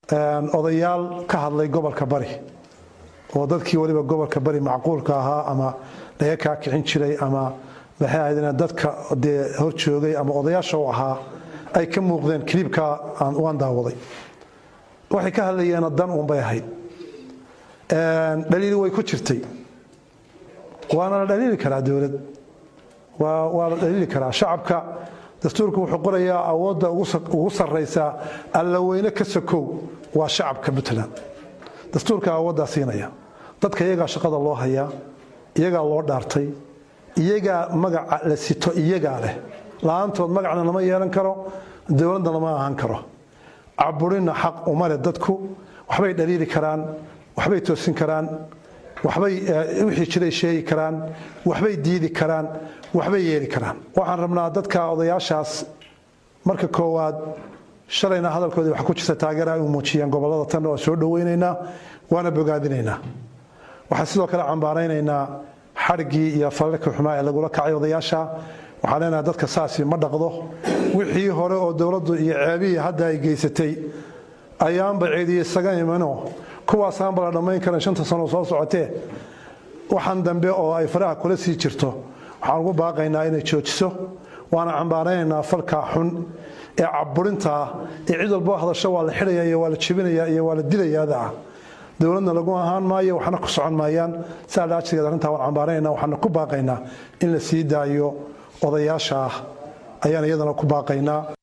odayaal ka hadlay gobolka bari oo dadkii waliba gobolka bari macquulka ahaa ama laga kaa kicin jiray ama maxay ahayd dadka dee hor joogay ama odayaasha u ahaa ay ka muuqdeen kiliibka waan daawaday waxay ka hadlayeena dan uunbay ahayd dhaliili way ku jirtay waana la dhaliili karaa dowlad waa la dhaliili karaa shacabka dastuurku wuxuu qorayaa awoodda ugu sarraysaa allaweyne ka sokow waa shacabka puntland dastuurka awooddaa siinaya dadka iyagaa shaqada loo hayaa iyagaa loo dhaartay iyagaa magaca la sito iyagaa leh la-aantood magacna lama yeelan karo dowladna lama ahaan karo caburinna xaq uma leh dadku waxbay dhaliili karaan waxbay toosin karaan waxbay wixii jiray sheegi karaan waxbay diidi karaan waxbay yeeli karaan waxaan rabnaa dadka odayaashaas marka koowaad shalayna hadalkoodii waxa ku jirta taageera ay muujiyeen gobollada tan waa soo dhoweynaynaa waana bogaadinaynaa waxaan sidoo kale cambaaraynaynaa xadhiggii iyo falalka xumaa ee lagula kacay odayaasha waxaan leenahay dadka saasi ma dhaqdo wixii hore oo dowladdu iyo ceebihii hadda ay geysatay ayaanba ceediye isaga imano kuwaasaanba la dhammayn karan shanta sano soo socotee waxaan dambe oo ay faraha kula sii jirto waxaan ugu baaqaynaa inay joojiso waana cambaaraynaynaa falka xun ee caburinta ah ee cid walbo hadasho waa la xidhaya iyo waa la jebinaya iyo waa la dilayaada ah dowladna lagu ahaan maayo waxna ku socon maayaan saa laajigeed arrintaa waan cambaaraynaa waxaana ku baaqaynaa in la sii daayo odayaasha ah ayaan iyadana ku baaqaynaa